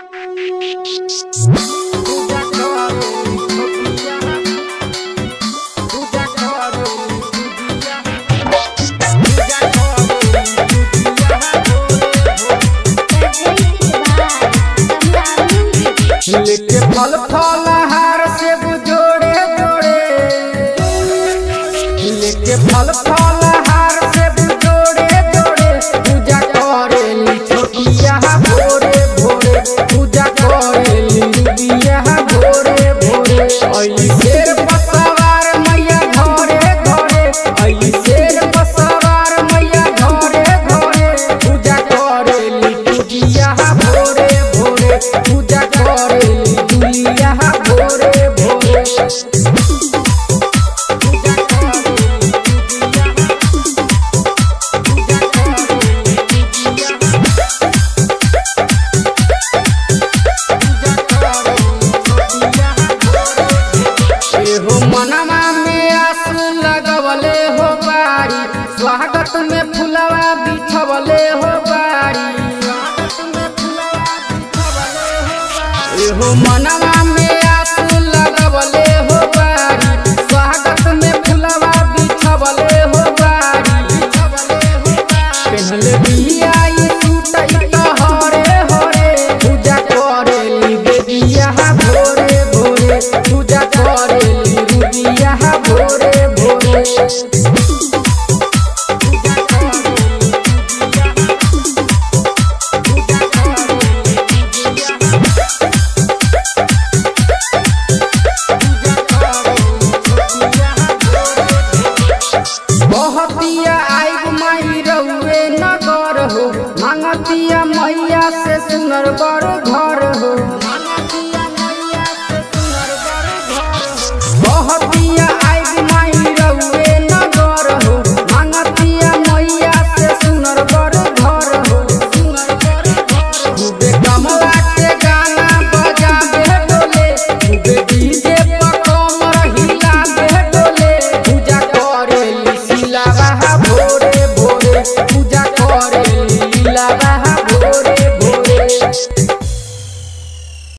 लेके फल फल हार से जोड़े जोड़े लेके फल फल हार से जोड़े जोड़े पूजा करेली छोटिया भोरे भोरे पूजा करेली रुबिया भोरे भोरे अली शेर बसवार मैया घरे घरे अली शेर बसवार मैया घरे घरे पूजा करेली पूजिया भोरे भोरे पूजा करेली दुलिया भोरे भोरे पूजा करेली दुलिया पूजा करेली दुलिया एहो मनवा में आंसू लगवले हो बारी स्वागत में फुलवा बिछवले हो बारी एहो मनवा में आंसू लगवले हो बारी स्वागत में फुलवा बिछवले हो बारी पहनले बिया ई सूट ई त हरे हरे पूजा करेली बेबिया भोरे भोरे पूजा करेली रुबिया भोरे भोरे पूजा करेली रुबिया पूजा करेली रुबिया बहतिया आई माई रउए नगर हो मांगतिया मैया से सुनर बर घर हो बहतिया आई माई रउए नगर हो मांगतिया मैया से सुनर बर घर हो खूबे कमला के गाना बजाबे डोले खूबे डीजे पर कमर हिलाबे डोले पूजा करेली सिलावा भोरे भोरे पूजा करेली लीलावा